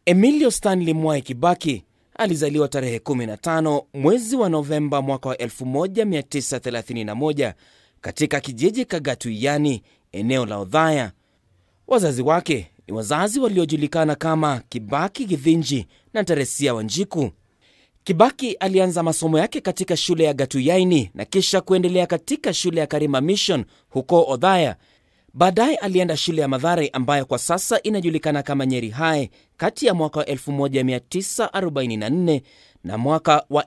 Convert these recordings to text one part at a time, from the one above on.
Emilio Stanley Mwai Kibaki alizaliwa tarehe 15 mwezi wa Novemba mwaka wa 1931 katika kijiji Kagatuyani, eneo la Odhaya. Wazazi wake ni wazazi waliojulikana kama Kibaki Githinji na Teresia Wanjiku. Kibaki alianza masomo yake katika shule ya Gatuyaini na kisha kuendelea katika shule ya Karima Mission huko Odhaya. Baadaye alienda shule ya Madhare ambayo kwa sasa inajulikana kama Nyeri High kati ya mwaka wa 1944 na mwaka wa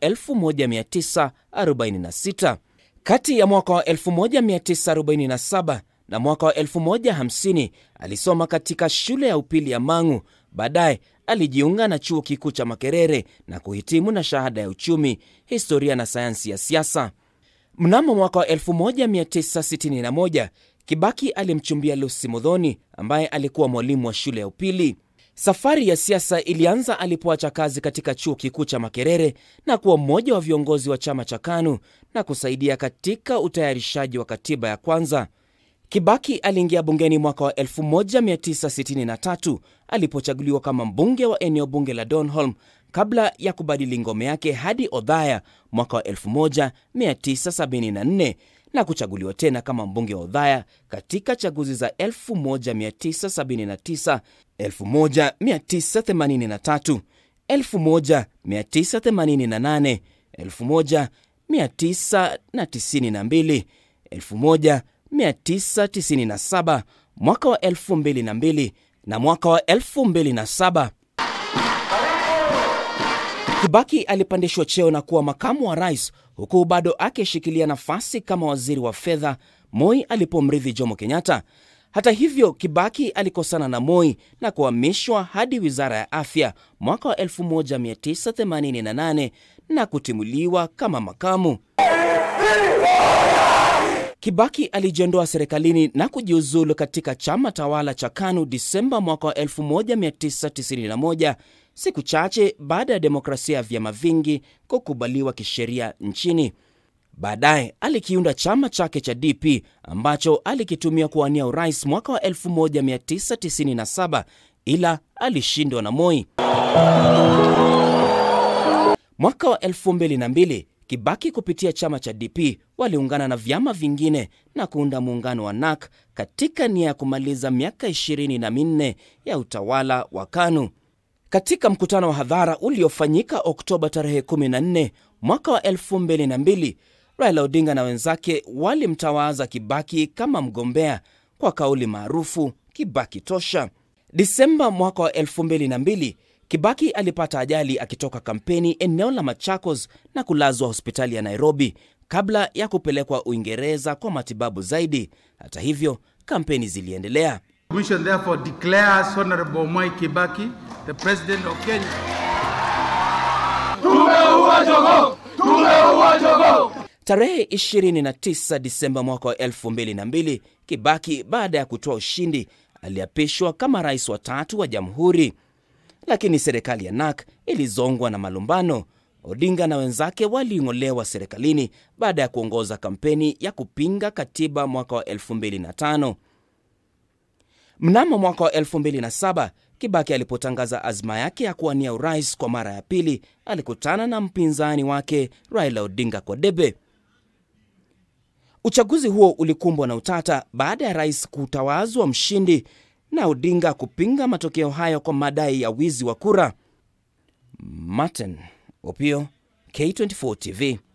1946. Kati ya mwaka wa 1947 na mwaka wa 1050 alisoma katika shule ya upili ya Mang'u. Baadaye alijiunga na chuo kikuu cha Makerere na kuhitimu na shahada ya uchumi, historia na sayansi ya siasa. Mnamo mwaka wa 1961 Kibaki alimchumbia Lucy Muthoni ambaye alikuwa mwalimu wa shule ya upili. Safari ya siasa ilianza alipoacha kazi katika chuo kikuu cha Makerere na kuwa mmoja wa viongozi wa chama cha KANU na kusaidia katika utayarishaji wa katiba ya kwanza. Kibaki aliingia bungeni mwaka wa 1963 alipochaguliwa kama mbunge wa eneo bunge la Donholm kabla ya kubadili ngome yake hadi Odhaya mwaka wa 1974 na kuchaguliwa tena kama mbunge wa Odhaya katika chaguzi za 1979, 1983, 1988, 1992, 1997, mwaka wa 2002 na mwaka wa 2007. Kibaki alipandishwa cheo na kuwa makamu wa rais huku bado akishikilia nafasi kama waziri wa fedha Moi alipomrithi Jomo Kenyatta. Hata hivyo, Kibaki alikosana na Moi na kuhamishwa hadi wizara ya afya mwaka wa 1988 na kutimuliwa kama makamu. Kibaki alijiondoa serikalini na kujiuzulu katika chama tawala cha KANU Disemba mwaka wa 1991 siku chache baada ya demokrasia ya vyama vingi kukubaliwa kisheria nchini. Baadaye alikiunda chama chake cha DP ambacho alikitumia kuwania urais mwaka wa 1997 ila alishindwa na Moi. Mwaka wa 2002 Kibaki kupitia chama cha DP waliungana na vyama vingine na kuunda muungano wa NAK katika nia ya kumaliza miaka ishirini na minne ya utawala wa KANU. Katika mkutano wa hadhara uliofanyika Oktoba tarehe 14 mwaka wa 2002, Raila Odinga na wenzake walimtawaza Kibaki kama mgombea kwa kauli maarufu Kibaki tosha. Disemba mwaka wa 2002 Kibaki alipata ajali akitoka kampeni eneo la Machakos na kulazwa hospitali ya Nairobi kabla ya kupelekwa Uingereza kwa matibabu zaidi. Hata hivyo, kampeni ziliendelea. Commission therefore declares Honorable Mwai Kibaki the President of Kenya. Tumeua jogoo! Tumeua jogoo! Tarehe 29 Disemba mwaka wa 2002, Kibaki baada ya kutoa ushindi aliapishwa kama rais wa tatu wa jamhuri, lakini serikali ya NAK ilizongwa na malumbano. Odinga na wenzake waliing'olewa serikalini baada ya kuongoza kampeni ya kupinga katiba mwaka wa 2005. Mnamo mwaka wa 2007 Kibaki alipotangaza azma yake ya kuwania urais kwa mara ya pili, alikutana na mpinzani wake Raila Odinga kwa debe. Uchaguzi huo ulikumbwa na utata baada ya rais kutawazwa mshindi na Odinga kupinga matokeo hayo kwa madai ya wizi wa kura. Martin Opio, K24 TV.